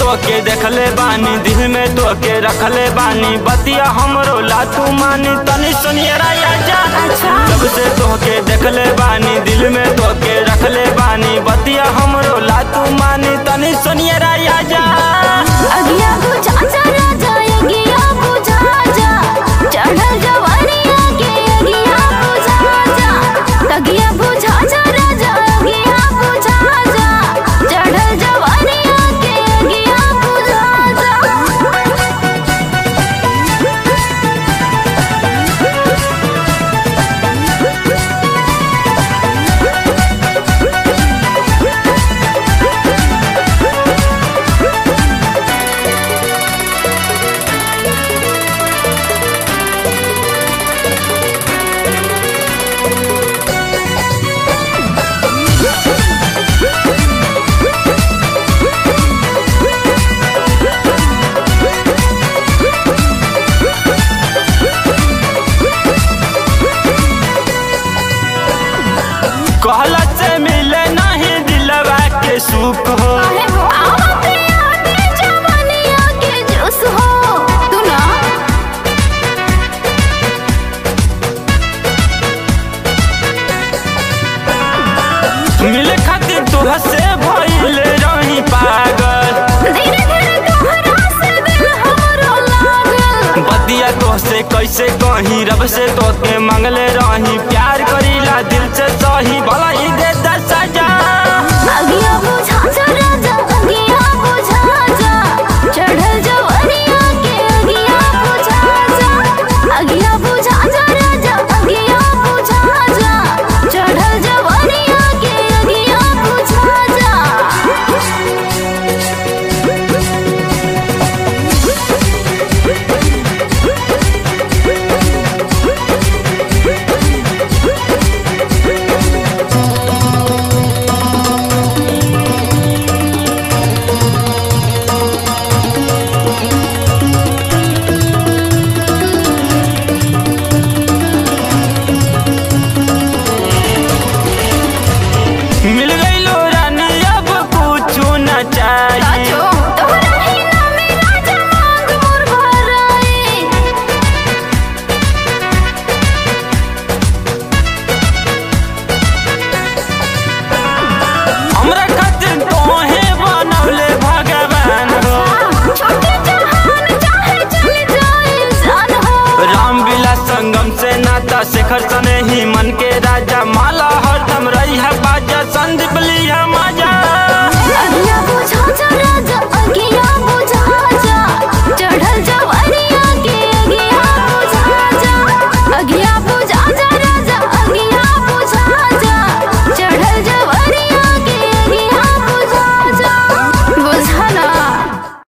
तोके देखले बानी दिल में तोके रखले बानी बतिया हमरो ला तू मानी तनी सुनिए राया जा अच्छा। जब से तोके देखले बानी दिल में तोके रखले बानी बतिया हमरो ला तू मानी तनी सुनिए राया जा अगिया बुझा जा राजा अगिया बुझा जा चढ़ल जवानिया के अगिया बुझा जा अगिया बुझा जा राजा अगिया बुझा जा चढ़ल जवानिया के अगिया बुझा जा कहला से मिले नहीं दिलवा के सुख हो आवते आते जवानिया के जोश हो तू ना मिले खातिर तोह से भइले रही पागल धीरे धीरे तोहरा से दिल हमरो लागल बदिया तो से कैसे कहीं रब से तोके मंगले रही प्यार करीला दिल से सही भला ही दे दा सजा अगिया बुझा जा राजा अगिया बुझा जा चढ़ल जवानिया के अगिया बुझा जा अगिया बुझा जा राजा अगिया बुझा जा चढ़ल जवानिया के अगिया बुझा जा मिल गईलो रानी अब कुछ न चाहिए राजो तोहरा ही नामे राजा मांग मोर भराए हमरा खातिर तोहे बनौले भगवान हो छोटे जहान चाहे चली जाए जान हो राम विलास संगम से नाता शेखर सने ही मन के राजा माला हरदम रही है बाजा संदीप